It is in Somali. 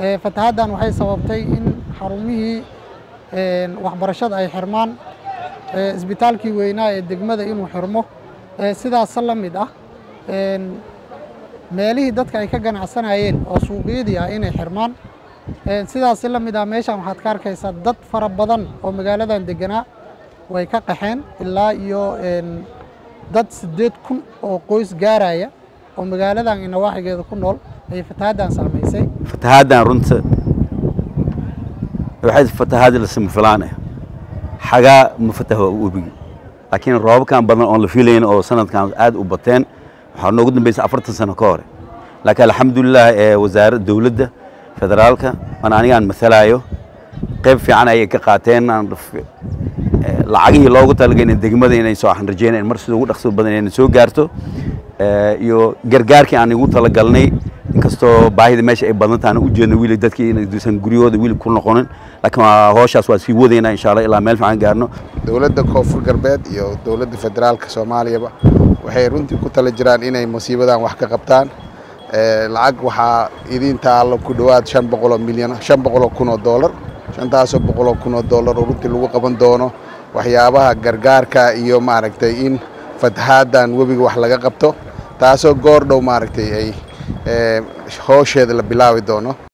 fatahaaddan waxay sababtay in xarumihii waxbarashada ay xirmaan isbitaalkii weynaa ee degmada inuu xirmo sidaasa la mid ah meelihii dadka ay ka ganacsanayeen oo suuqyadii ah inay xirmaan sidaasi la mid ah meeshan waxaad ka arkaysaa dad fara badan oo magaaladan deganaa way ka qaxeen ilaa iyo dad siddeed kun oo qoys gaaraya oo magaaladan iyo nawaaxigeeda ku nool ayay fatahaaddan saamaysay fatahaaddan runta waxay fatahaad la samafilaan ah xagaa ma fataha webigi laakiin roobabkan badan oon la filayn oo sanadkan aad u bateen waxaa noogu dambaysa afartan sano ka hore laakiin alxamdulilah ee wasaaradda dowladda federaalka aan anigaan matalaayo qayb fiican ayay ka qaateen lacagihii loogu talagalay degmada inay soo waxaan rajeynaya mar sida ugu dhaqso badan inay soo gaarto iyo gargaarkii aan igu talagalnay inkastoo baahida meesha ay badan tahay u jeedno wili dadkii inaysan guryahooda wili ku noqonin laakiin hawshaas waa sii wadaynaa insha allah ilaa meel fiican gaarno dowladda koonfur galbeed iyo dowladda federaalka soomaaliyaba waxay runtii ku tala jiraan inay musiibadan wax ka qabtaan lacag waxaa idiin taallo ku dhowaad shan boqoloo milyan shan boqoloo kun oo doolar shantaasoo boqoloo kun oo doolar oo runtii lagu qaban doono waxyaabaha gargaarka iyo maaragtay in fatahaaddan webiga wax laga qabto taasoo goor dhow maaragtay ay hoosheeda la bilaabi doono